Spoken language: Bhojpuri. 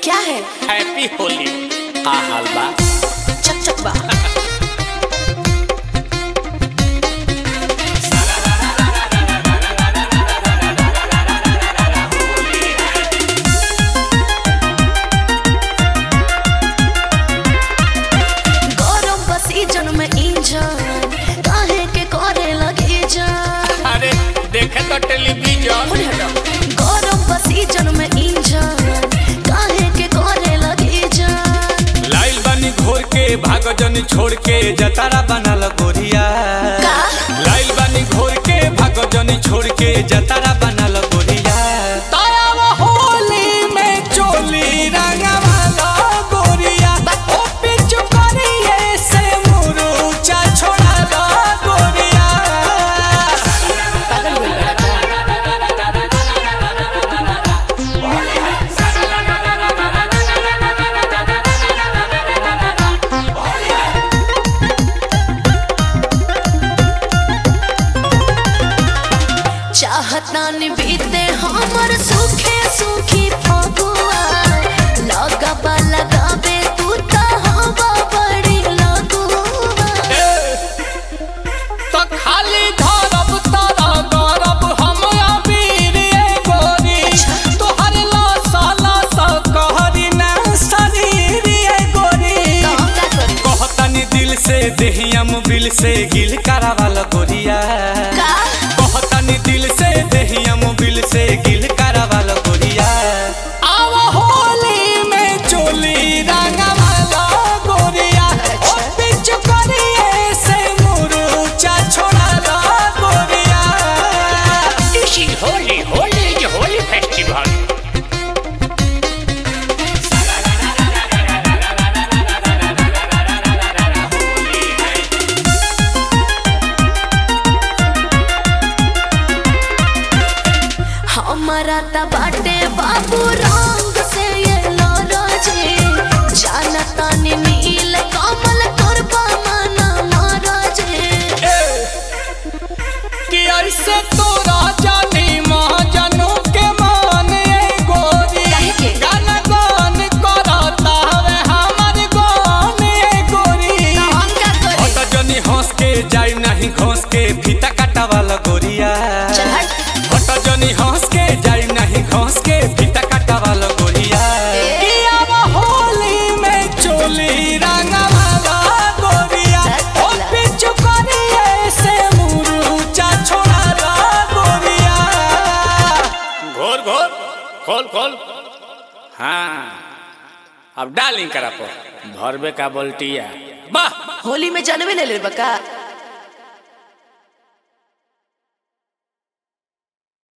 क्या है हैप्पी होली का हाल बा चक चक बा गौरव बसी जन्म इंजन काहे के करे लगे जान अरे देखे तो टेलीविजन होने हटो गौरव बसी जन्म इंजन काहे के करे लगे जान लाइल बानी घोर के भाग जनी छोड़ के जतारा बनल गोरिया का लाइल बानी घोर के भाग जनी छोड़ के जतारा बनल गोरिया तायाव होली में चोली रंगवाला गोरिया ओ पिचु करिए से मुरुचा छोड़ाला गोरिया पागल होई बड़ा का चाहत नान बीते हमर सुखे सुखी फगुआ लगबा लगाबे तू त हवा बड़ी लगुआ तो खाली धरब तारा गरब हम अबीर ए गोरी तोहर लासा लासा कहरी ना शरीर ए गोरी तो हम का करी कहतनी दिल से देहियम बिल से गिल करावाल गोरिया का कहतनी दिल से देहियम बिल से गिल करावाल गोरिया आव होली में चोली रंगवाला गोरिया ओ पिचु करिए से मुरुचा छोड़ाला गोरिया This is Holy, Holy is the Holy Festival. हमारा त बाटे बाबू रंग से ये लरजे जानता नी नील कमल करबा मना मरजे कि ऐसे तोरा जानी महाजनू के मान ए गोरी काहे के? गाना गान करता हवे हमर गान ए गोरी तो हम का करी ओत जनी हंस के जाई नहीं घोंस के फीता काटा वाला गोरिया चल हट ओत जनी हंस के जाई नहीं घोंस के फीता काटा वाला गोरिया ए। कि अब होली में चोली रंगा वाला गोरिया चल ओ चला। पिचु करिए से मुरुचा छोड़ाला गोरिया घोर घोर खोल खोल हाँ अब डालिंग करा पर भरबे का बोल्टिया वाह होली में जानवे ले ले बका